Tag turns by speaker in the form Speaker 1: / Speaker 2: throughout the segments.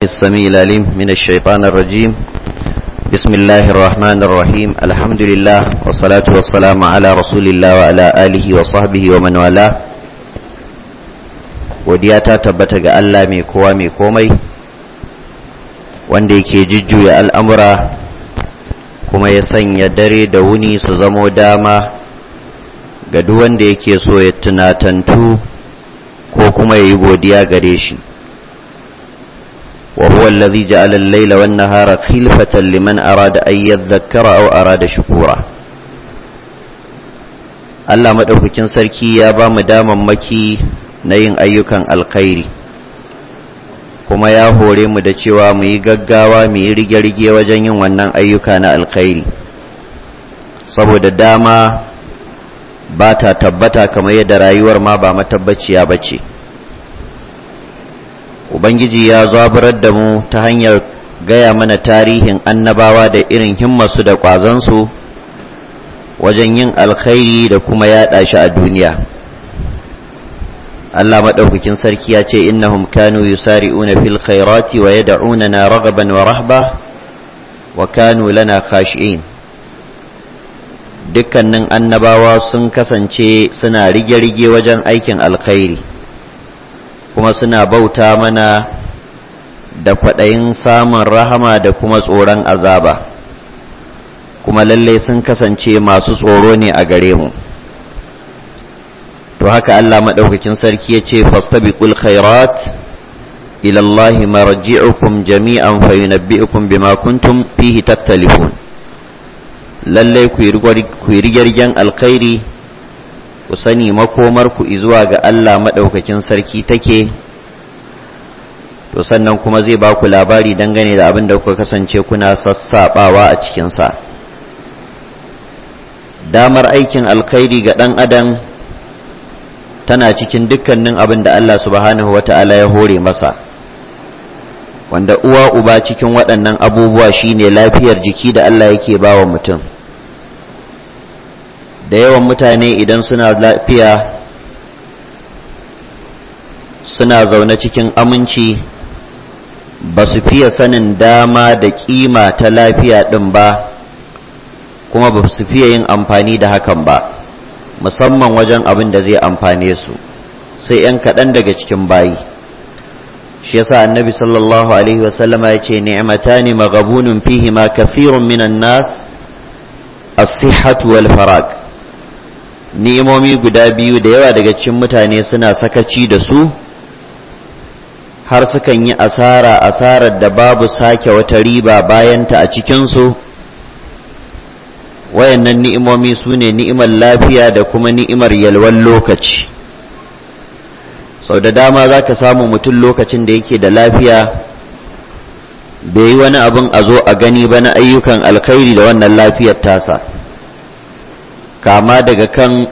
Speaker 1: السميع العليم من الشيطان الرجيم بسم الله الرحمن الرحيم الحمد لله والصلاة والسلام على رسول الله وعلى آله وصحبه ومن والاه godiya ta tabbata ga Allah mai kowa mai komai wanda yake jujjuya al'amura kuma ya sanya dare da wuni su zamo dama ga duk wanda yake so ya tunatantu ko kuma ya yi godiya gare shi وهو الذي جعل الليل والنهار خلفة لمن أراد أن يذكر أو أراد شكورا Allah maɗaukakin sarki ya ba mu damammaki na yin ayyukan alkhairi kuma ya hore mu da cewa mu yi gaggawa mu yi rige-rige wajen yin wannan ayyuka na alkhairi saboda dama ba ta tabbata kamar yadda rayuwar ma ba matabbaciya ba ce Ubangiji ya zaburar da mu ta hanyar gaya mana tarihin annabawa da irin himmarsu da ƙwazansu wajen yin alkhairi da kuma yaɗa shi a duniya. Allah maɗaukakin sarki ya ce innahum kanu yusari'una fil khairati wa yad'unana ragaban wa rahba wa kanu lana khashi'in dukkanin annabawa sun kasance suna rige-rige wajen aikin alkhairi kuma suna bauta mana da kwaɗayin samun rahama da kuma tsoron azaba kuma lallai sun kasance masu tsoro ne a gare mu to haka Allah maɗaukakin sarki ya ce fastabiqul khairat ila Allah marji'ukum jami'an fayunabbi'ukum bima kuntum fihi taktalifun lallai ku yi rigirgen alkhairi ku sani makomarku zuwa ga Allah maɗaukakin sarki take to sannan kuma zai ba ku labari dangane da abin da kuka kasance kuna sassaɓawa a cikinsa damar aikin alkhairi ga ɗan adam tana cikin dukkanin abin da Allah subhanahu wata'ala ya hore masa wanda uwa uba cikin waɗannan abubuwa shine lafiyar jiki da Allah yake ba wa mutum da yawan mutane idan suna lafiya suna zaune cikin aminci ba su fiye sanin dama da kima ta lafiya ɗin ba kuma ba su fiye yin amfani da hakan ba musamman wajen abin da zai amfane su sai 'yan kaɗan daga cikin bayi shi yasa annabi sallallahu alaihi wasallama ya ce ni'matani maghabunun fihi ma kathirun minan nas as-sihhatu wal farag ni'imomi guda biyu da yawa daga cikin mutane suna sakaci da su har sukan yi asara asarar da babu sake wata riba bayanta a cikinsu wayannan ni'imomi su ne ni'imar lafiya da kuma ni'imar yalwan lokaci sau da dama za ka samu mutum lokacin da yake da lafiya bai yi wani abin a zo a gani ba na ayyukan alkhairi da wannan lafiyar tasa kama daga kan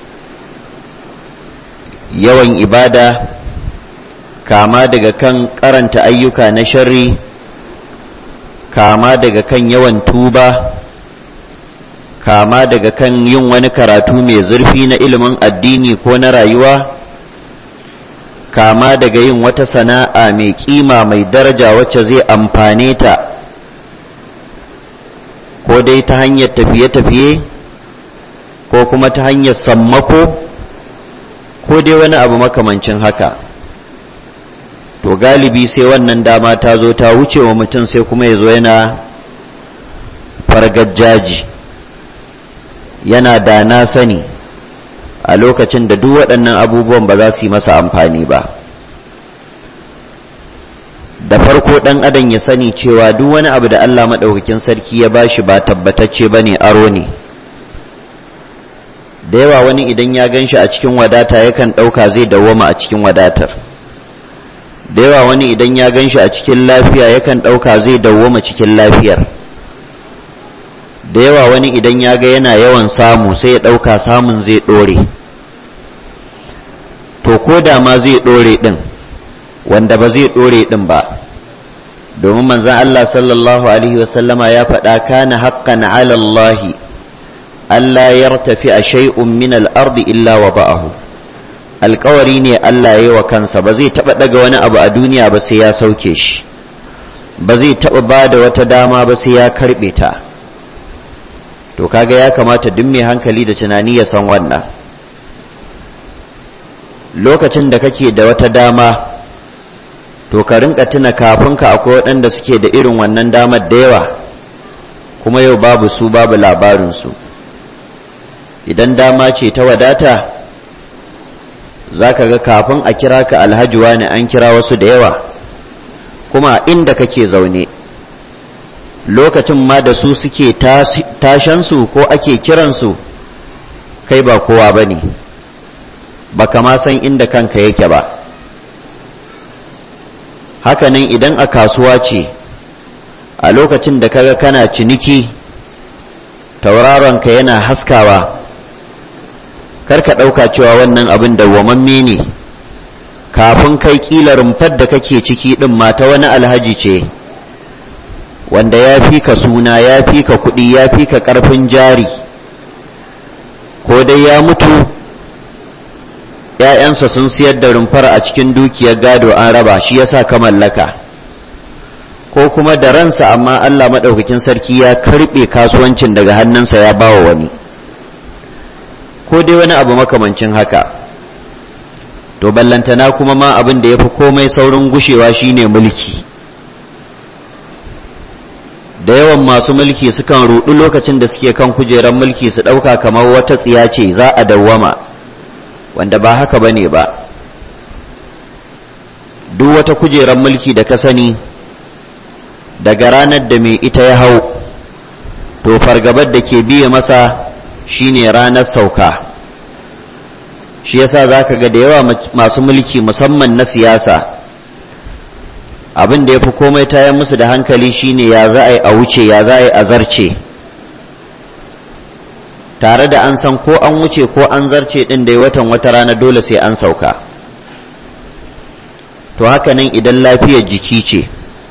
Speaker 1: yawan ibada kama daga kan karanta ayyuka na sharri kama daga kan yawan tuba kama daga kan yin wani karatu mai zurfi na ilimin addini ko na rayuwa kama daga yin wata sana'a mai kima mai daraja wacce zai amfane ta ko dai ta hanyar tafiye-tafiye ko kuma ta hanyar sammako ko dai wani abu makamancin haka to galibi sai wannan dama ta zo ta wuce wa mutum sai kuma ya zo yana fargajaji yana da na sani a lokacin da duk waɗannan abubuwan ba za su yi masa amfani ba da farko ɗan adam ya sani cewa duk wani abu da Allah maɗaukakin sarki ya bashi ba tabbatacce ba ne aro ne da yawa wani idan ya gan shi a cikin wadata yakan ɗauka zai dawwama a cikin wadatar da yawa wani idan ya gan shi a cikin lafiya yakan ɗauka zai dawwama cikin lafiyar da yawa wani idan ya ga yana yawan samu sai ya ɗauka samun zai ɗore to ko da ma zai ɗore ɗin wanda ba zai ɗore ɗin ba domin manzan Allah sallallahu Alaihi wasallama ya faɗa kana haƙƙan ala Allahi Allah ya tafi a shay'un min al'ardi illa wa ba'ahu alkawari ne Allah ya yi wa kansa ba zai taɓa ɗaga wani abu a duniya ba sai ya sauke shi ba zai taɓa ba da wata dama ba sai ya karɓe ta to kaga ya kamata duk mai hankali da tunani ya san wannan lokacin da kake da wata dama to ka rinka tuna kafin ka akwai waɗanda suke da irin wannan damar da yawa kuma yau babu su babu labarinsu idan dama ce ta wadata za ka ga kafin a kira ka alhaji wani an kira wasu da yawa kuma inda kake zaune lokacin ma da su suke tashansu ko ake kiransu kai ba kowa ba ne ba kama san inda kanka yake ba hakanan idan a kasuwa ce a lokacin da kaga kana ciniki tauraronka yana haskawa karka ɗauka cewa wannan abin dawwamamme ne kafin kai ƙila rumfar da kake ciki ɗin mata wani alhaji ce wanda ya fi ka suna ya fi ka kuɗi ya fi ka ƙarfin jari ko dai ya mutu ‘ya'yansa sun siyar da rumfar a cikin dukiyar gado an raba shi yasa ka mallaka ko kuma da ransa amma Allah maɗaukakin sarki ya karɓe kasuwancin daga hannunsa ya bawa wani ko dai wani abu makamancin haka to ballantana kuma ma abin da ya fi komai saurin gushewa shine mulki da yawan masu mulki sukan rudu lokacin da suke kan kujerar mulki su ɗauka kamar wata tsiya ce za a dawwama wanda ba haka ba ne ba duk wata kujerar mulki da ka sani daga ranar da mai ita ya hau to fargabar da ke biye masa shine ranar sauka shi yasa zaka ga da yawa masu mulki musamman na siyasa abin da ya fi komai tayan musu da hankali shine ya za a yi a wuce ya za a yi a zarce tare da an san ko an wuce ko an zarce din da watan wata rana dole sai an sauka to haka nan idan lafiyar jiki ce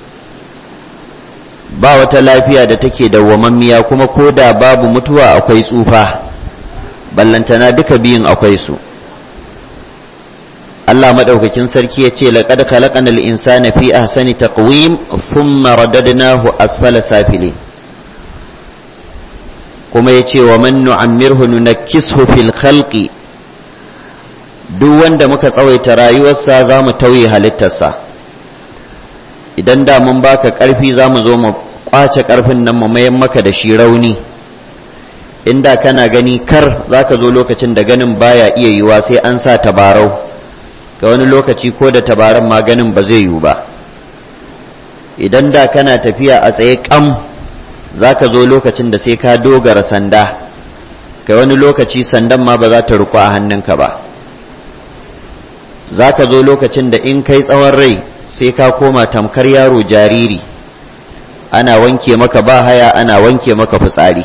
Speaker 1: ba wata lafiya da take dawwamammiya kuma ko da babu mutuwa akwai tsufa ballantana duka biyun akwai su Allah madaukakin sarki ya ce laqad khalaqanal insana fi ahsani taqwim thumma radadnahu asfala safilin kuma ya ce wa man nu'ammirhu nunakkishu fil khalqi duk wanda muka tsawaita rayuwarsa za mu tauye halittarsa idan da mun baka ƙarfi za mu zo mu ƙwace ƙarfin nan mu mayan maka da shi rauni inda kana gani kar za ka zo lokacin da ganin baya iya yiwa sai an sa tabarau ga wani lokaci ko da tabaran ma ganin ba zai yiwu ba idan da kana tafiya a tsaye kam za ka zo lokacin da sai ka dogara sanda ga wani lokaci sandan ma ba za ta ruku a hannunka ba za ka zo lokacin da in kai tsawon rai sai ka koma tamkar yaro jariri ana wanke maka ba haya ana wanke maka fitsari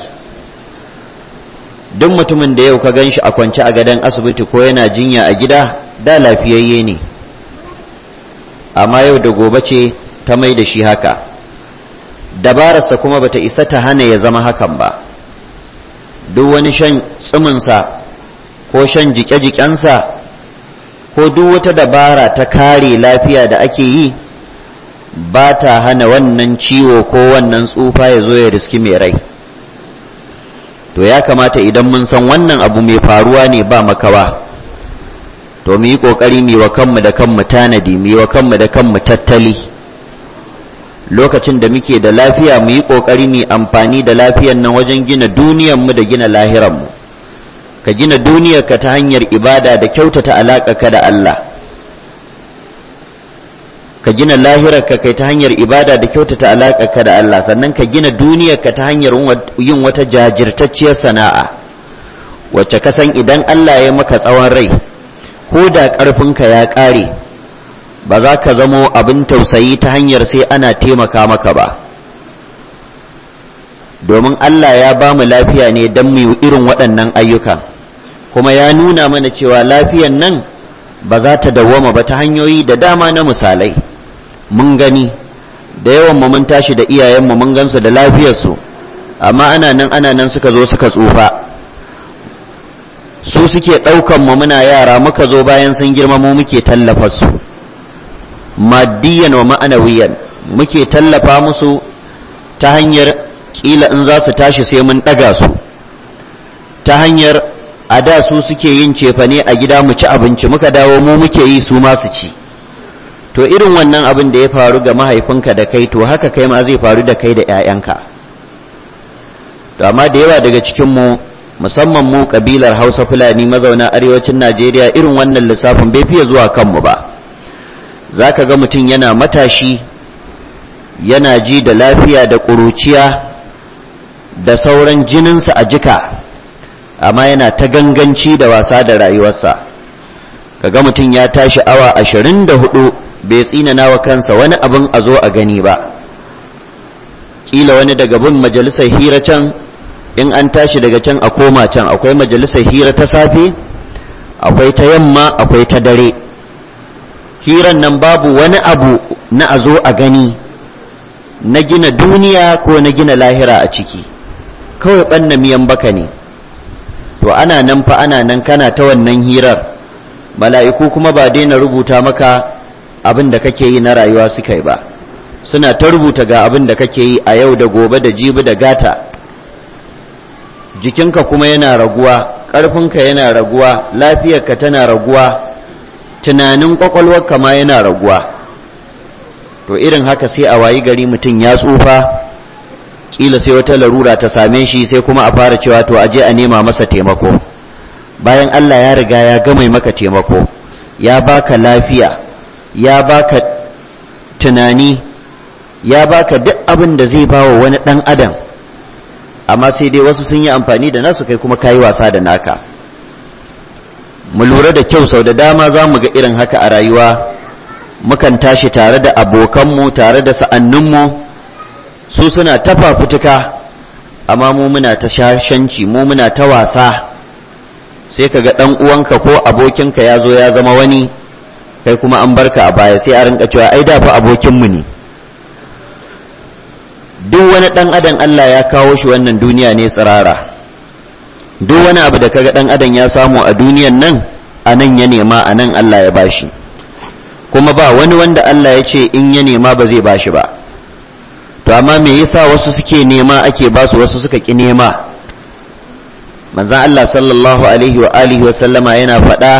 Speaker 1: duk mutumin da yau ka gan shi a kwance a gadon asibiti ko yana jinya a gida da lafiyayye ne amma yau da gobe ce ta mai da shi haka dabararsa kuma bata isa ta hana ya zama hakan ba duk wani shan tsiminsa ko shan jike-jikensa ko duk wata dabara ta kare lafiya da ake yi ba ta hana wannan ciwo ko wannan tsufa ya zo ya riski mai rai to ya kamata idan mun san wannan abu mai faruwa ne ba makawa to mu yi ƙoƙari mu wa kanmu da kanmu tanadi mu wa kanmu da kanmu tattali lokacin da muke da lafiya mu yi ƙoƙari mu amfani da lafiyan nan wajen gina duniyarmu da gina lahiranmu ka gina duniyarka ta hanyar ibada da kyautata alaƙarka da Allah ka gina lahirarka kai ta hanyar ibada da kyautata alaƙarka da Allah sannan ka gina duniyarka ta hanyar yin wata jajirtacciyar sana'a wacce ka san idan Allah ya maka tsawon rai ko da ƙarfinka ya ƙare ba za ka zamo abin tausayi ta hanyar sai ana taimaka maka ba domin Allah ya ba mu lafiya ne don mu irin waɗannan ayyuka kuma ya nuna mana cewa lafiyan nan ba za ta dawwama ba ta hanyoyi da dama na misalai mun gani da yawan mu mun tashi da iyayenmu mun gansu da lafiyarsu amma ana nan ana nan suka zo suka tsufa su suke ɗaukan mu muna yara muka zo bayan sun girma mu muke tallafa su maddiyan wa ma'anawiyan muke tallafa musu ta hanyar kila in za su tashi sai mun ɗaga su ta hanyar a da su suke yin cefane a gida mu ci abinci muka dawo mu muke yi su ma su ci to irin wannan abin da ya faru ga mahaifinka da kai to haka kai ma zai faru da kai da 'ya'yanka to amma da yawa daga cikinmu musamman mu kabilar hausa fulani mazauna arewacin najeriya irin wannan lissafin bai fiye zuwa kanmu ba za ka ga mutum yana matashi yana ji da lafiya da ƙuruciya da sauran jininsa a jika amma yana ta ganganci da wasa da rayuwarsa kaga mutum ya tashi awa ashirin da hudu bai tsinana wa kansa wani abin a zo a gani ba ƙila wani daga bin majalisar hira can in an tashi daga can a koma can akwai majalisar hira ta safe akwai ta yamma akwai ta dare hiran nan babu wani abu na a zo a gani na gina duniya ko na gina lahira a ciki kawai ɓanna miyan baka ne to ana nan fa ana nan kana ta wannan hirar mala'iku kuma ba daina rubuta maka abin da kake yi na rayuwa suka yi ba suna ta rubuta ga abin da kake yi a yau da gobe da jibi da gata jikinka kuma yana raguwa ƙarfinka yana raguwa lafiyarka tana raguwa tunanin ƙwaƙwalwarka ma yana raguwa to irin haka sai a wayi gari mutum ya tsufa kila sai wata larura ta same shi sai kuma a fara cewa to aje a nema masa taimako bayan Allah ya riga ya gama maka taimako ya baka lafiya ya baka tunani ya baka duk abin da zai bawa wani dan adam amma sai dai wasu sun yi amfani da nasu kai kuma kayi wasa da naka mu lura da kyau sau da dama za mu ga irin haka a rayuwa mukan tashi tare da abokanmu tare da sa'anninmu su suna ta fafutuka amma mu muna ta shashanci mu muna ta wasa sai ka ga ɗan uwanka ko abokinka ya zo ya zama wani kai kuma an barka a baya sai a rinka cewa ai da fa abokinmu ne duk wani ɗan adam Allah ya kawo shi wannan duniya ne tsirara duk wani abu da kaga ɗan adam ya samu a duniyan nan a nan ya nema a nan Allah ya bashi kuma ba wani wanda Allah ya ce in ya nema ba zai bashi ba to amma me yasa wasu suke nema ake basu wasu suka ki nema manzon Allah sallallahu alaihi wa alihi wa sallama yana faɗa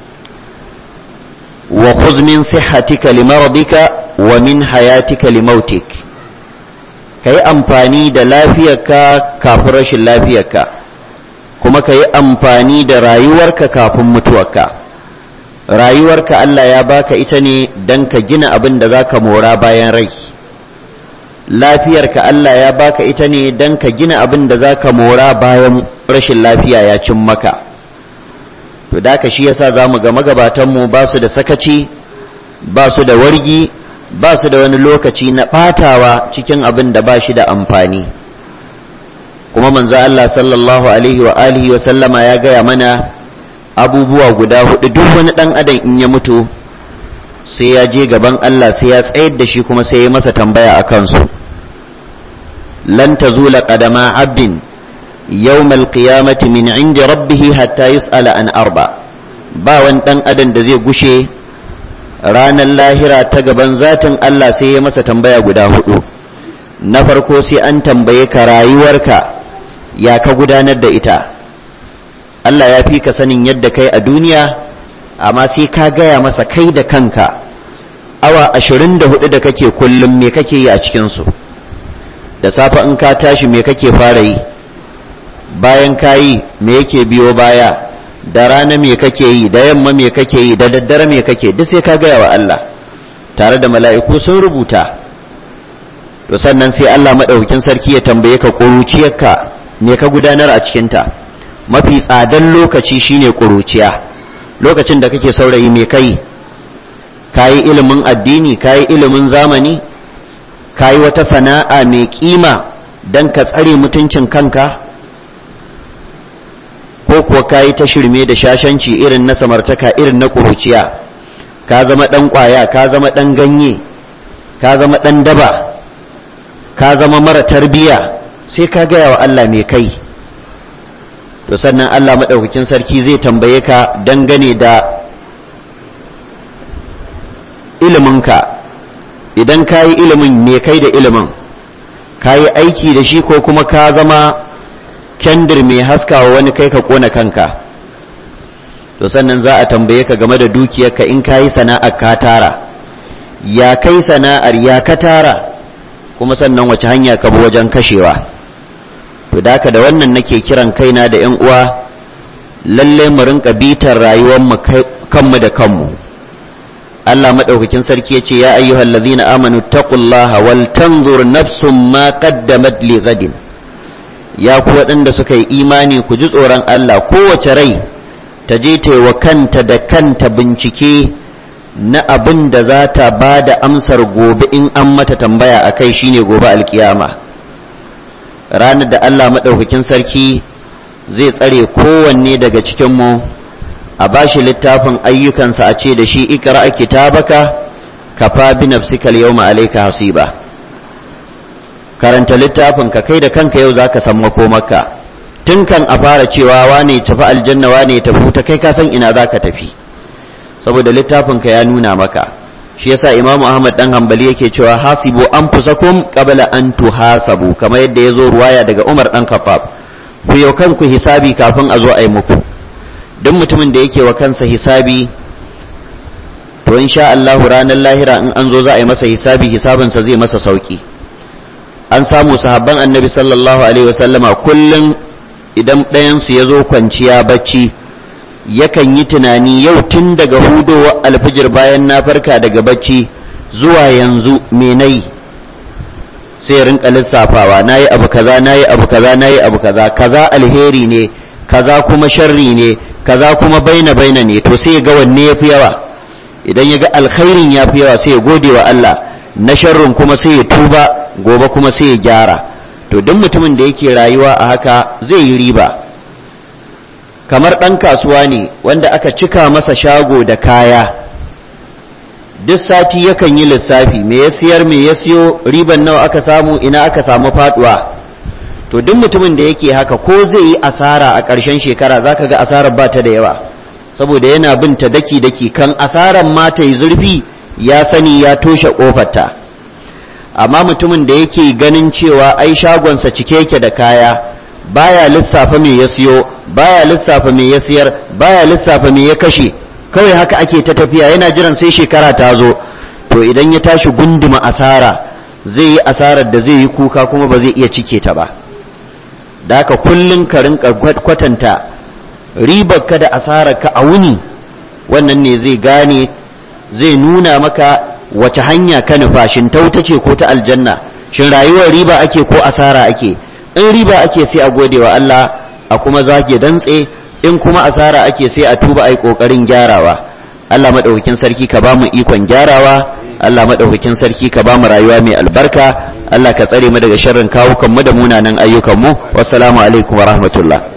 Speaker 1: wa khudh min sihhatika limaradika wa min hayatika limautik kai amfani da lafiyarka kafin rashin lafiyarka kuma kai amfani da rayuwarka kafin mutuwarka rayuwarka Allah ya baka ita ne don ka gina abin da za ka mora bayan rai lafiyarka Allah ya baka ita ne don ka gina abin da za ka mora bayan rashin lafiya ya cin maka to da ka shi yasa za mu ga magabatanmu ba su da sakaci ba su da wargi ba su da wani lokaci na ɓatawa cikin abin da ba shi da amfani kuma manzo Allah sallallahu alaihi wa alihi wa sallama ya gaya mana abubuwa guda hudu duk wani dan adam in ya mutu sai ya je gaban Allah sai ya tsayar da shi kuma sai ya masa tambaya a kansu lan tazula qadama abdin yawmal qiyamati min indi rabbih hatta yus'ala an arba ba wani dan adam da zai gushe ranar lahira ta gaban zatin Allah sai ya masa tambaya guda hudu na farko sai an tambaye ka rayuwarka ya ka gudanar da ita Allah ya fi ka sanin yadda kai a duniya amma sai ka gaya masa kai da kanka awa ashirin da hudu da kake kullum me kake yi a cikinsu da safe in ka tashi me kake fara yi bayan ka yi me yake biyo baya da rana me kake yi da yamma me kake yi da daddare me kake duk sai ka gaya wa Allah tare da mala'iku sun rubuta to sannan sai Allah maɗaukin sarki ya tambaye ka ƙuruciyarka me ka gudanar a cikinta mafi tsadan lokaci shine ƙuruciya lokacin da kake saurayi me kai kayi ilimin addini kayi ilimin zamani kayi wata sana'a mai kima don ka tsare mutuncin kanka ko kuwa kayi ta shirme da shashanci irin na samartaka irin na ƙuruciya ka zama ɗan ƙwaya ka zama ɗan ganye ka zama ɗan daba ka zama mara tarbiya sai ka gaya wa Allah mai kai to sannan Allah maɗaukakin sarki zai tambaye ka dangane da iliminka idan ka yi ilimin me kai da ilimin ka yi aiki da shi ko kuma ka zama kendir mai haskawa wani kai ka kona kanka to sannan za a tambaye ka game da dukiyarka in ka yi sana'ar ka tara ya kai sana'ar ya ka tara kuma sannan wace hanya ka bi wajen kashewa to da da wannan nake kiran kaina da 'yan uwa lalle mu rinka bitar rayuwar mu kanmu da kanmu Allah madaukakin sarki yace ya ayyuhal ladzina amanu taqullaha wal tanzur nafsum ma qaddamat li ghadin ya ku waɗanda suka yi imani ku ji tsoron Allah kowace rai ta je ta wa kanta da kanta bincike na abin da za ta ba da amsar gobe in an mata tambaya a kai shine gobe alkiyama ranar da Allah maɗaukakin sarki zai tsare kowanne daga cikinmu a bashi littafin ayyukansa a ce da shi ikra kitabaka kafa bi nafsika al-yawma alayka hasiba karanta littafin ka kai da kanka yau zaka san makomarka tun kan a fara cewa wane tafi aljanna wane tafi ta kai ka san ina zaka tafi saboda littafin ka ya nuna maka shi yasa imamu ahmad dan hanbali yake cewa hasibu anfusakum qabla an tuhasabu kamar yadda yazo ruwaya daga umar dan khattab ku yau kanku hisabi kafin a zo a yi muku duk mutumin da yake wa kansa hisabi to insha Allah ranar lahira in an zo za a yi masa hisabi hisabinsa zai masa sauki an samu sahabban annabi sallallahu alaihi wasallama kullum idan ɗayansu ya zo kwanciya bacci yakan yi tunani yau tun daga hudowa alfijir bayan na farka daga bacci zuwa yanzu me nayi sai rinka lissafawa nayi abu kaza nayi abu kaza nayi abu kaza kaza alheri ne kaza kuma sharri ne kaza kuma baina baina ne to sai ga wanne yafi yawa idan ya ga alkhairin yafi yawa sai ya gode wa Allah na sharrin kuma sai ya tuba gobe kuma sai ya gyara to duk mutumin da yake rayuwa a haka zai yi riba kamar ɗan kasuwa ne wanda aka cika masa shago da kaya duk sati yakan yi lissafi me ya siyar me ya siyo riban nawa aka samu ina aka samu faduwa to duk mutumin da yake haka ko zai yi asara a ƙarshen shekara zaka ga asarar ba ta da yawa saboda yana bin ta daki daki kan asarar ma ta yi zurfi ya sani ya toshe ƙofarta amma mutumin da yake ganin cewa ai shagonsa cike yake da kaya baya lissafa me ya siyo baya lissafa me ya siyar baya lissafa me ya kashe kawai haka ake ta tafiya yana jiran sai shekara ta zo to idan ya tashi gunduma asara zai yi asarar da zai yi kuka kuma ba zai iya cike ta ba da haka kullum ka rinka kwatanta ribar ka da asarar ka a wuni wannan ne zai gane zai nuna maka wace hanya ka nufa shin ta wuta ce ko ta aljanna shin rayuwar riba ake ko asara ake in riba ake sai a gode wa Allah a kuma zage dantse in kuma asara ake sai a tuba ai kokarin gyarawa Allah madaukakin sarki ka ba mu ikon gyarawa Allah madaukakin sarki ka ba mu rayuwa mai albarka Allah ka tsare mu daga sharrin kawukan mu da munanan ayyukan mu wassalamu alaikum wa rahmatullah